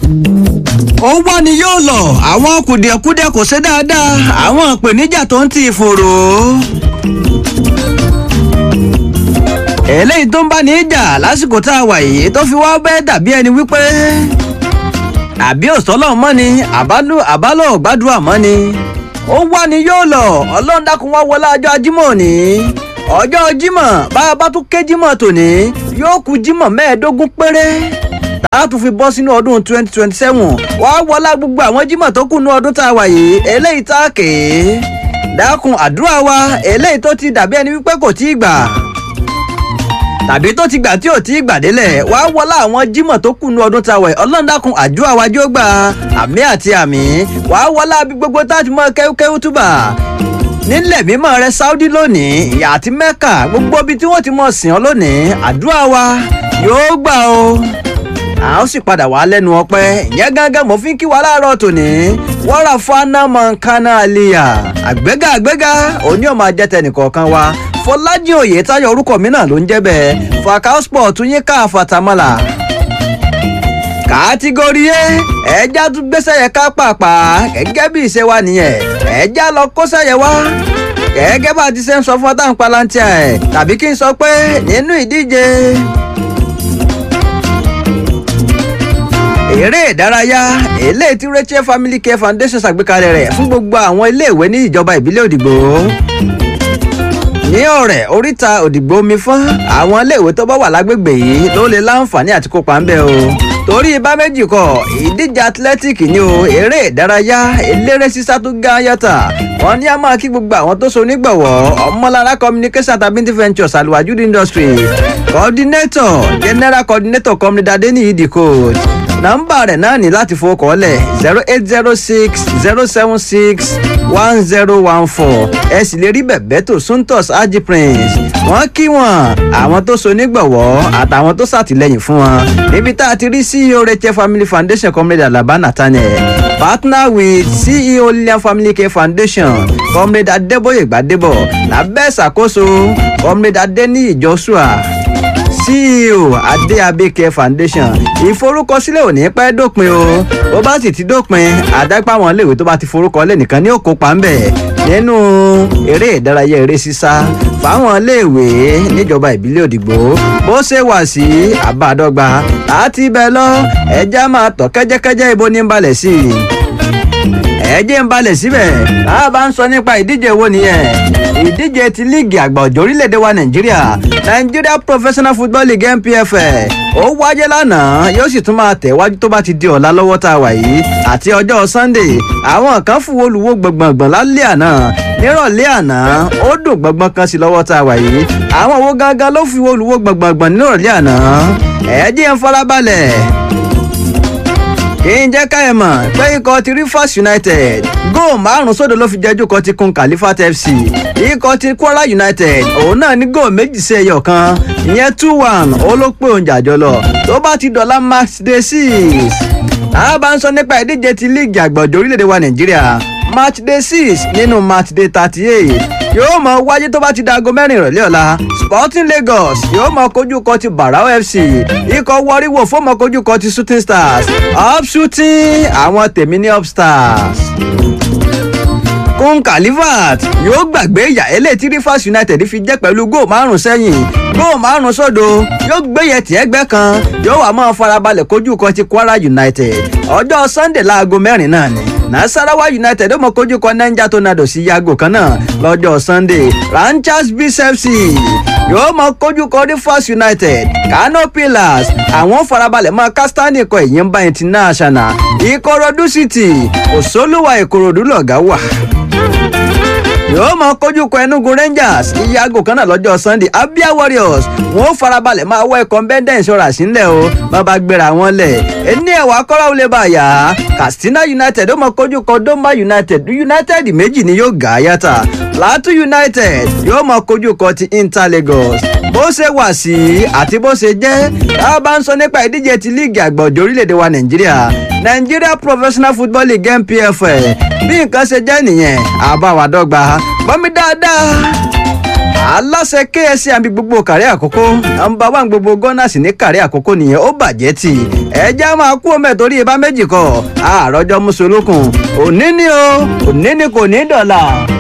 ó wá ni yóò lọ àwọn kùdìẹ̀kudiẹ kò ṣe dáadáa àwọn ìpèníjà tó ń ti ìfòrò. eléyìí tó ń bá ní í jà lásìkò tá a wà yìí tó fi wá bẹ́ẹ̀ dàbí ẹni wípé àbí òsọ́lọ́ mọ́ ni àbálò gbàdúrà mọ́ ni ó wá ni yóò lọ ọlọ́run dákun wá wọlé ọjọ́ ajímọ̀ òní ọjọ́ jímọ̀ bá a bá tún ké jímọ̀ tòní yóò kù jímọ̀ mẹ́ẹ̀ẹ́dógún péré tá a tún fi bọ́ sínú ọdún twenty twenty seven wá wọlá gbogbo àwọn jímọ̀ tó kù ní ọdún tá a wà yìí eléyìí tá a kè é dákun àdúrà wa eléyìí tó ti dàbí ẹni wípé kò tí ì gbà tàbí tó ti gbà tí ò tí ì gbàdélẹ̀ wá wọlá àwọn jímọ̀ tó kù ní ọdún tá a wà yìí ọlọ́run dákun àdúrà wa jó gbà àmì àti àmì wá wọlá bí gbogbo tá a ti mọ kẹ́wúkẹ́wú túbà nílẹ̀ mímọ́ rẹ Saudi lónìí ìyá àti Mẹ́kà gbogbo ibi tí wọ́n ti mọ̀ sìn ọ́ lónìí àdúrà wa yóò gbà o a ó sì padà wá lẹ́nu ọpẹ́ ìyẹn gángan mo fi ń kí wa láàárọ̀ tòní wọ́rà fana mọ̀nkánná àlìyà àgbéga àgbéga òní ọmọ ajẹ́tẹ̀ nìkọ̀ọ̀kan wa Fọlájì Oyètáyọ̀ orúkọ mi náà ló ń jẹ́ bẹ́ẹ̀ Fakao Sport yín ká fatamọ́là kàtígórí ẹ ẹja tún gbéṣẹ́ yẹ ká pàpà gẹ́gẹ́ bí ìṣe wa nìyẹn ẹja lọ kóṣẹ́ yẹ wá gẹ́gẹ́ bá a ti ṣe ń sọ fún ọtá ń palantia ẹ̀ tàbí kí n sọ pé nínú ìdíje eré ìdárayá eléyìí tí Rachel Family Care Foundation ṣàgbékalẹ̀ rẹ̀ fún gbogbo àwọn iléèwé ní ìjọba ìbílẹ̀ Òdìgbò ní ọ̀rẹ́ oríta Òdìgbò omi fún àwọn iléèwé tó bá wà lágbègbè yìí ló lè láǹfààní àti kópa ń bẹ̀ o torí ibà méjì kọ ìdíje athletic ni o eré ìdárayá eléré sísá tó ga yàtà wọn ní a máa kí gbogbo àwọn tó so nígbọ̀wọ́ ọmọlára communication tabinti ventures aluwajud industry coordinator general coordinator comrade adeniyi the coach nọ́mbà rẹ̀ náà ní láti fowókọ́lẹ̀ zero eight zero six zero seven six one zero one four ẹ sì lè rí bẹ̀bẹ̀ tó suntos aji prince wọ́n kí wọn àwọn tó so nígbọ̀wọ́ àtàwọn tó ṣàtìlẹ́yìn fún wọn níbi tá a ti rí ceo rachel family foundation comrade alaba nathaniel partner with ceo lilian family care foundation comrade adeboye gbadebo lábẹ́ ìṣàkóso comrade adeniyi joshua ceo adéabẹ́kẹ́ foundation ìforúkọsílẹ̀ ò ní pẹ́ dópin o bó bá sì ti dópin àdápá àwọn iléèwé tó bá ti forúkọ lẹ̀ nìkan ní òkópa ń bẹ̀ nínú eré ìdárayá eré sísá fáwọn iléèwé níjọba ìbílẹ̀ òdìgbò bó ṣe wà sí àbádọ́gba láti ibẹ̀ lọ ẹja máa tọ̀ kẹ́jẹ́kẹ́jẹ́ ibo ní balẹ̀ sí i ẹjẹ́ ń balẹ̀ síbẹ̀ tá a bá ń sọ nípa ìdíje wo nìyẹn ìdíje ti líìgì àgbà ọ̀jọ̀ orílẹ̀-èdè wa nàìjíríà Nigeria Professional Football League NPFL ó wáyé lánàá yóò sì tún máa tẹ̀wájú tó bá ti di ọ̀la lọ́wọ́ tá a wà yìí àti ọjọ́ Sunday àwọn kan fún olùwò gbọ̀ngbọ̀ngbọ̀n lálẹ́ àná nírọ̀lẹ́ àná ó dùn gbọ̀ngbọ̀n kan sí lọ́wọ́ tá a wà yìí àwọn owó gangan ló fi olùwò gbọ̀ngbọ̀ngbọ̀n nírọ̀lẹ́ àná ẹ̀ẹ́dì ń farabalẹ̀ kì í jẹ́ ká ẹ mọ̀ pé ikọ̀ ti Rivers United góò márùn sódò ló fi jẹ́jú kọ́ ti kun Califat FC ikọ̀ ti Kwara United òun náà ní góò méjì sí ẹyọ kan ìyẹn two one ó ló pé òun jàjọ lọ tó bá ti dọ̀la match day six tá a bá ń sọ nípa ìdíje ti líìgì àgbọ̀jọ̀ orílẹ̀-èdè wa Nàìjíríà match day six nínú match day thirty eight yóò mọ wáyé tó bá ti dago mẹ́rin ìrọ̀lẹ́ ọ̀la Sporting Lagos yóò mọ kojú kọ ti Barao FC ikọ̀ wọríwò fún mọ kojú kọ ti Shooting Stars up shooting àwọn tèmi ní up stars kún Califat yóò gbàgbé ìyà eléyìí tí Rivers United fi jẹ́ pẹ̀lú góò márùn sẹ́yìn góò márùn sódò yóò gbéyẹ tí ẹgbẹ́ kan yóò wá máa farabalẹ̀ kojú kan ti Kwara United ọjọ́ Sunday láago mẹ́rin náà ni Nasarawa United ó mọ kojú kan Niger Tornadoes sí yago kan náà lọ́jọ́ Sunday Ranchers BCFC yóò mọ kojú kan Rivers United Kano Pillars àwọn farabalẹ̀ máa kastani ikọ̀ Ìyìnbá International Ìkòròdú City Òṣòlùwà Ìkòròdú lọ̀gá wà yóò mọ kojú kọ Enugu Rangers ìyàgò kan náà lọ́jọ́ Sunday Abia Warriors wọn ó farabalẹ̀ máa wọ ẹ̀kọ́ bẹ́ndẹ̀ insurance ńlẹ̀ o bàbá gbéra wọn lẹ̀ ẹni ẹ̀wà kọ́ra ó lè bá a yá Katsina United ó mọ kojú kọ Doma United United méjì ni yóò gà á yàtà Plateau United yóò mọ kojú kọ ti Inter Lagos bó ṣe wà sí àti bó ṣe jẹ́ tá a bá ń sọ nípa ìdíje ti líìgì àgbà ọ̀jọ̀ orílẹ̀-èdè wa Nàìjíríà Nigeria Professional Football League NPFL bí nǹkan ṣe jẹ́ nìyẹn àbáwádọ́gba gbọ́mi dáadáa aláṣẹ ksc àbí gbogbo kàrí àkókò nọ́mbà wà gbogbo gunners ní kàrí àkókò nìyẹn ó bàjẹ́ tì ẹjẹ́ máa kú ọmọ ẹ̀ torí ibà méjì kọ àròjọ mùsùlùkùn òní ni o òní ni kò ní dọ̀là